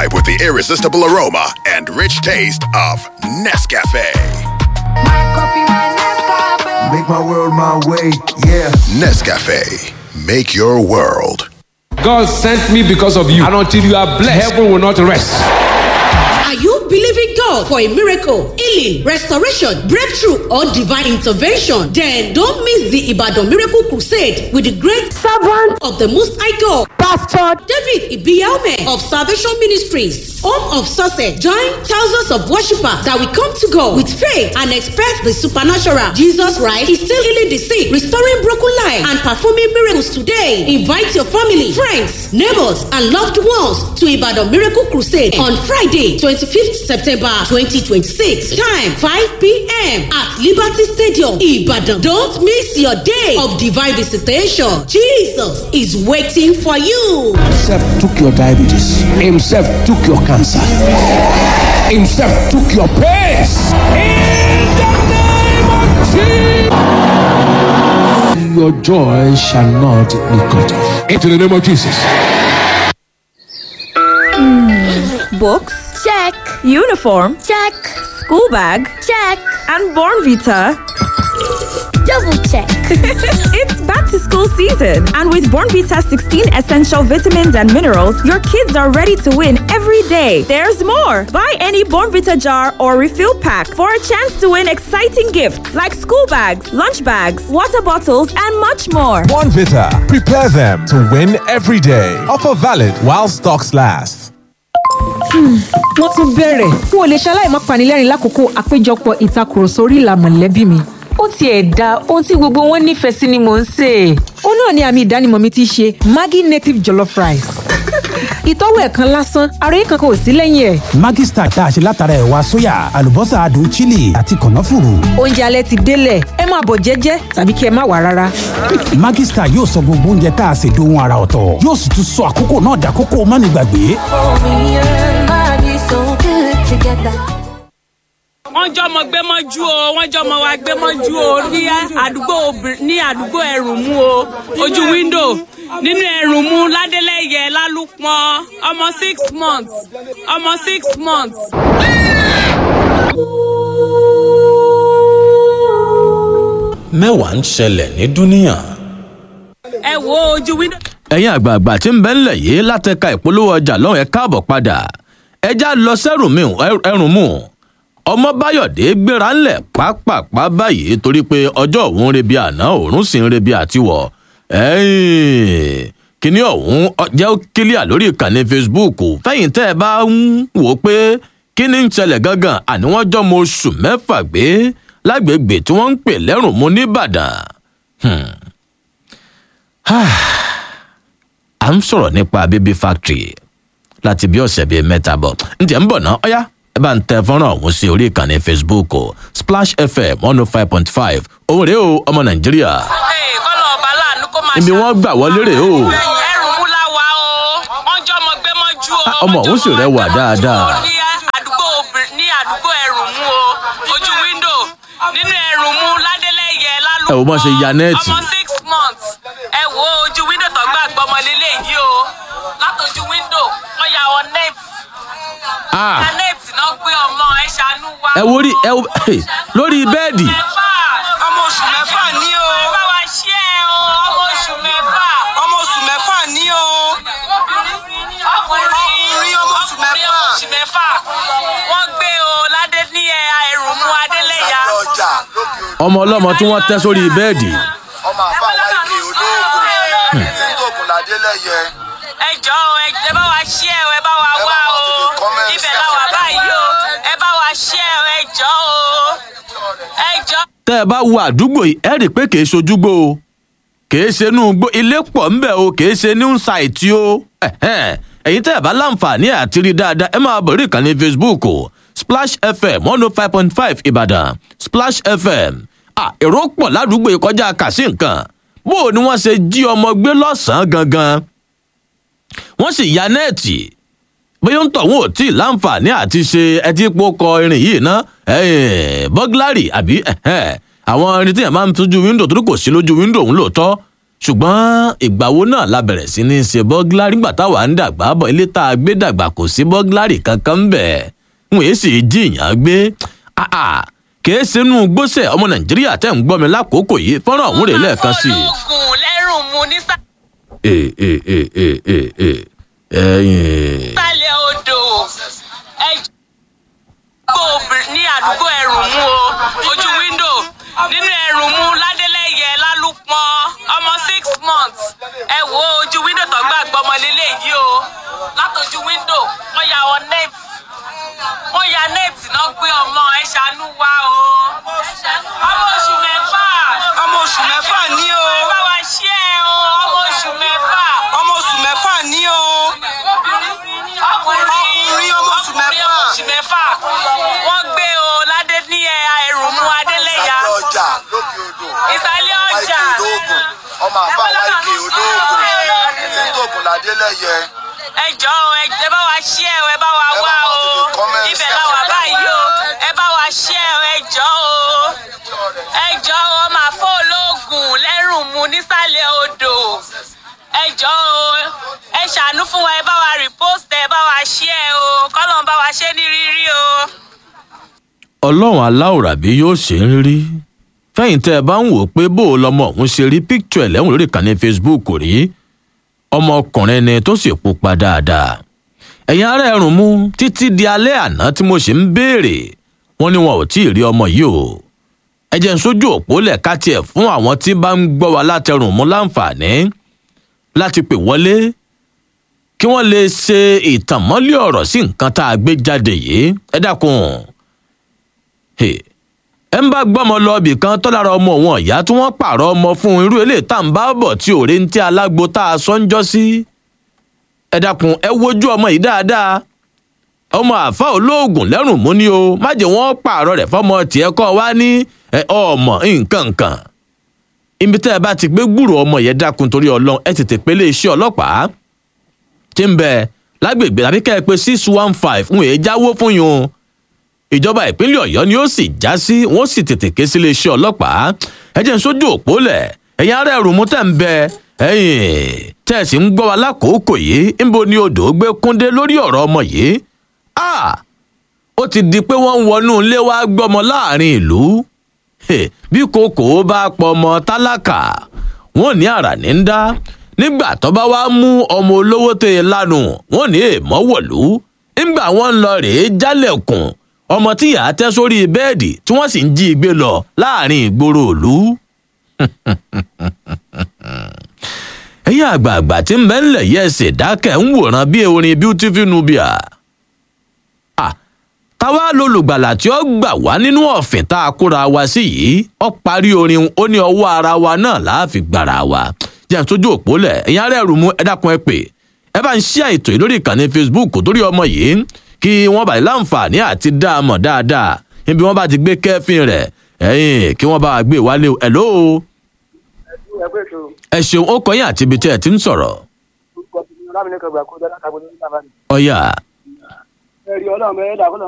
vibe with the irresistible aroma and rich taste of Nescafe. Make my world my way, yeah. Nescafe, make your world. God sent me because of you, and until you are blessed, heaven will not rest. Are you believing God for a miracle, healing, restoration, breakthrough, or divine intervention? Then don't miss the Ibadan Miracle Crusade with the great servant of the Most High God, Pastor David Ibiaume of Salvation Ministries, home of success. Join thousands of worshippers that will come to God with faith and expect the supernatural. Jesus Christ is still healing the sick, restoring broken lives, and performing miracles today. Invite your family, friends, neighbors, and loved ones to Ibadan Miracle Crusade on Friday, 25th September 2026. Time 5 p.m. at Liberty Stadium, Ibadan. Don't miss your day of divine visitation. Jesus is waiting for you. Himself took your diabetes. Himself took your cancer. Himself took your pains. In the name of Jesus. Your joy shall not be cut off. Into the name of Jesus. Books? Check. Uniform? Check. School bag? Check. And Born Vita? Double check. it's back to school season. And with Born Vita 16 essential vitamins and minerals, your kids are ready to win every day. There's more. Buy any Born Vita jar or refill pack for a chance to win exciting gifts like school bags, lunch bags, water bottles, and much more. One Vita. Prepare them to win every day. Offer valid while stocks last. wọ́n tún bẹ̀rẹ̀ n ò lè ṣaláì má panilẹ́rìn lákòókò àpéjọpọ̀ ìtakùrọ̀sọ orí ìlà mọ̀lẹ́bí mi. ó tiẹ̀ da ohun tí gbogbo wọn nífẹ̀ẹ́ sí ni mò ń sè é. ó náà ni àmì ìdánimọ̀ mi ti ṣe maggi native jollof rice. ìtọ́wò ẹ̀ kan lásán ara yìí kankan ò sí lẹ́yìn ẹ̀. Maggi Star tá a ṣe látara ẹ̀wà sóyà àlùbọ́sà adùn chili àti kànáfùrù. oúnjẹ alẹ́ ti délẹ̀ ẹ máa bọ̀ jẹ́jẹ́ tàbí kí ẹ má wà rárá. Maggi Star yóò sọ gbogbo oúnjẹ tá a ṣe dohun ara ọ̀tọ̀ yóò sì tún sọ àkókò náà dàkókò mánigbàgbé. wọ́n jọmọ gbé mọ́jú o wọ́n jọmọ wa gbé mọ́jú o ní àdúgbò obìnrin ní àdúgbò ẹrùmú o ojú wíńdò nínú ẹrùmú ládélẹ́yẹ lálùpọ̀n ọmọ six months ọmọ six months. mẹ́wàá ń ṣẹlẹ̀ ní dúníyàn. ẹ wo ojú wíńdò. ẹ̀yin àgbààgbà tí ń bẹ ńlẹ̀ yìí látẹ̀ka ìpolówó ọjà lọ́hùn ẹ̀ káàbọ̀ padà ẹja lọ sẹ́rùn mi ẹrùn mú ọmọ báyọ̀dé gbéra ńlẹ̀ pápápá báyìí torí pé ọjọ́ òun ń rebi àná òun sì ń rebi àtiwọ̀ kíní ọ̀hún jẹ́ ó kílíà lórí ìkànnì facebook fẹ́yìn tẹ́ ẹ bá ń wò ó pé kíní ń ṣẹlẹ̀ gangan àní wọ́n jọ́ mo oṣù mẹ́fà gbé lágbègbè tí wọ́n ń pè lẹ́rùn mú nìbàdàn à ń sọ̀rọ̀ nípa baby factory láti bí ọ̀sẹ̀ bíi mẹ́ta bọ̀ ǹjẹ́ ń bọ̀ ná ọ́yá ẹ bá ń tẹ fọ́nrán ọ̀hún sí orí ìkànnì facebook o splash fm one oh five point five òun rèé o ọmọ nàìjíríà kọ́lọ̀ ọba láàánú kó máa ibi wọ́n gbà wọlé rèé o ẹrù mú láwa o wọ́n jọmọ gbé mọ́jú o. ọmọ òun sì rẹwà dáadáa ní àdúgbò obìnrin ní àdúgbò ẹrùmú o ojú wíńdò nínú ẹrùmú ládélẹ́yẹ lálùpọ̀ ẹ wò bọ́n ṣe ya nẹ́ẹ̀tì ọmọ six months ẹ wo ojú wíńdò tó gbà gbọmọ lélẹ̀ yìí o látọjú wíńdò wọ́n ya ọ nẹ́ẹ̀tì Ah. ya nẹ́ẹ̀tì náà gbé ọmọ ẹ ṣàánú wa. ẹ wo rí ẹ wo lórí bẹ́ẹ̀dì ọmọ oṣù mẹ́fà ní o. ẹ bá wa ṣí ẹ o ọmọ oṣù mẹ́fà. ọmọ oṣù mẹ́fà ní o. ọkùnrin ọmọ oṣù mẹ́fà. ọmọ oṣù mẹ́fà. wọ́n gbé o ládé ní ẹ ẹrùmú adélẹ́yà. ọmọ ọlọ́mọ tí wọ́n tẹ́ sórí bẹ́ẹ̀dì ọmọ àfa wa ike olóògùn tí ń gògùn ládélẹ́yẹ. ẹ jọ o ẹ ẹ bá wa ṣí ẹ o ẹ bá wa wá o ibẹ̀ la wà báyìí o ẹ bá wa ṣí ẹ o ẹ jọ o ẹ jọ. tẹ́ ẹ bá wo àdúgbò yìí ẹ rí i pé kìí ṣojúgbó o kìí ṣe inú igbó ilé pọ̀ ńbẹ̀ o kìí ṣe new site o Ẹ̀hẹ́n. ẹ̀yin tẹ́ ẹ bá láǹfààní àti rí dáadáa ẹ máa bọ̀ rí ìkànnì facebook o splash fm one oh five point five ìbàdàn splash fm à èrò pọ̀ ládùúgbò yìí kọjá kàsí nǹkan bó o ní wọ́n ṣe jí ọmọ gbé lọ́sàn-án gangan wọ́n sì ya nẹ́ẹ̀tì bóyá ń tọ̀ wọn ò tí ì láǹfààní àti ṣe ẹtí pokọ irin yìí ná bọ́gláàrì àbí ẹ̀hẹ́n. àwọn irin tí yẹn máa ń tójú wíńdò torí kò sí lójú wíńdò òun lóòótọ́ ṣùgbọ́n ìgbà wo náà la bẹ̀rẹ̀ sí ní ṣe bọ́gláàrì nígbà táwa ń dàgbà bọ̀ ilé tá a gbé dàgbà kò sí bọ́gláàrì kankan ń bẹ̀ wọ́n èé sì jìyàn gbé kèé sínú gbósẹ̀ ọmọ nàìjíríà tẹ̀ ń gbọ́ mi lákòókò yìí fọ́nrán ọ̀hún rè lẹ́ẹ̀kan sí i. ológun lẹ́rùn mu ní ee ee ee ee ee ee ẹyin. sálẹ̀ odò ẹjọ́ ní àdúgbò ẹrùmú o ojú wíńdò nínú ẹrùmú ládélẹ́yẹ lálùpọ̀n ọmọ six months ẹ wo ojú wíńdò tó gbà gbọmọ lélẹ̀ yìí o látọjú wíńdò wọ́n ya ọ nẹ́ẹ̀tì wọ́n ya nẹ́ẹ̀tì náà gbé ọmọ ẹ ṣàánú wa o ọmọ oṣù mẹ́fà ọmọ oṣù mẹ́fà ní o ẹ bá wa ṣí ẹ o ọmọ oṣù mẹ́fà ọmọ oṣù mẹ́fà ní o ọkùnrin ọmọ oṣù mẹ́fà oṣù mẹ́fà wọ́n gbé o ládé ní ẹrù mú adélẹ́yà ọjà lókè odò ìsàlẹ̀ ọjà olóògùn ọmọ àfa wáìkì olóògùn tí ń tóògùn ládélẹ́yẹ. ẹ jọ o ẹ bá wa ṣí ẹ o ẹ bá wa wá o ibẹ̀ la wà báyìí o ẹ bá wa ṣí ẹ o ẹ jọ o ẹ jọ o ọmọ àfọ olóògùn lẹ́rùn mu nísàlẹ̀ odò ẹ jọ o ẹ ṣàánú fún wa ẹ bá wa repost ẹ bá wa ṣí ẹ o kọ́lọ́n bá wa ṣe ní rírí o. ọlọ́run aláwòrábí yóò ṣe ń rí fẹ́yìn tẹ́ ẹ bá ń wò ó pé bó o lọmọ òun ṣe rí píkítọ̀ ẹ̀lẹ́wọ̀n lórí ìkànnì facebook rí ọmọkùnrin ni tó sì pupa dáadáa ẹ̀yin ará ẹ̀rùn mú títí di alẹ́ àná tí mo ṣe ń béèrè wọn ni wọn ò tí ì rí ọmọ yìí o ẹ jẹ́ ń sójú òpó lẹ̀ ká tiẹ̀ fún àwọn tí bá ń gbọ́ wa látẹrùn mú láǹfààní láti pè wọlé kí wọ́n lè ṣe ìtànmọ́lé ọ̀rọ̀ sí nǹkan tá a gbé jáde yìí ẹ dákun ẹ ń bá gbọ́mọ lọ ibì kan tó lára ọmọ òun ọ̀yá tí wọ́n pààrọ̀ ọmọ fún irú eléyìí tá à ń bá bọ̀ tí òre ń tí alágbo tá a sọ ń jọ́ sí ẹ dákun ẹ wojú ọmọ yìí dáadáa ọmọ àfa olóògùn lẹ́rùn mú ni o má jẹ́ wọ́n pààrọ̀ rẹ̀ fọmọ tiẹ̀ kọ́ wá ní ọmọ nǹkan kan ibi tẹ́ ẹ bá ti gbé gbúrò ọmọ yẹn dákun torí ọlọ́run ẹ tètè pélé iṣẹ́ ọlọ́pàá tí ń bẹ lágbègbè tàbí kẹ́ ẹ pé six one five ń èé jáwó fún yun ìjọba ìpínlẹ̀ ọ̀yọ́ ni ó sì já sí wọ́n sì tètè ké sílé iṣẹ́ ọlọ́pàá ẹ jẹ́ ń sójú òpó lẹ̀ ẹ̀yin ará ẹ̀rù mú tẹ̀ ń bẹ ẹ̀yìn tẹ́ ẹ̀ sì ń gbọ́ wa lákòókò yìí ńbo ni odò gbé kúndé lórí ọ̀rọ̀ ọmọ yìí ó ti di pé wọ́n ń wọnú ilé wa gbọ́mọ láàrin ìlú bí kòkó bá pọmọ tálákà wọn ní àrà ní ń dá nígbà tó bá wá mú ọmọ olówó tẹ ẹ lánù wọn ní èèmọ wọlú nígbà wọn ń lọ rèé jálẹkùn ọmọ tí yàá tẹ sórí bẹẹdì tí wọn sì ń jí i gbé lọ láàrin ìgboro òlu. ẹ̀yin àgbààgbà tí ń bẹ́ ńlẹ̀ yẹ ẹsẹ̀ dákẹ́ ń wòran bí orin beautiful nubia táwa lolùgbàlà tí ó gbà wá nínú ọ̀fìn tá a kóra wa sí yìí ó parí orin ó ní ọwọ́ ara wa náà láàfin gbàrà wa jẹ́ tójú òpó lẹ̀ ẹ̀yin ará ẹ̀rù mú ẹ dákun ẹ pè ẹ bá ń ṣí àìtò yìí lórí ìkànnì facebook torí ọmọ yìí kí wọ́n bá lè láǹfààní àti dá a mọ̀ dáadáa níbi wọ́n bá ti gbé kẹ́fìn rẹ̀ ẹ̀yìn kí wọ́n bá a gbé wálé ẹ̀ ló. ẹ ṣeun ó kọyìn àti ibi tí ẹ ti ń sọ̀rọ̀. ọ̀yà. ẹ̀rí ọlọ́run ẹ̀dá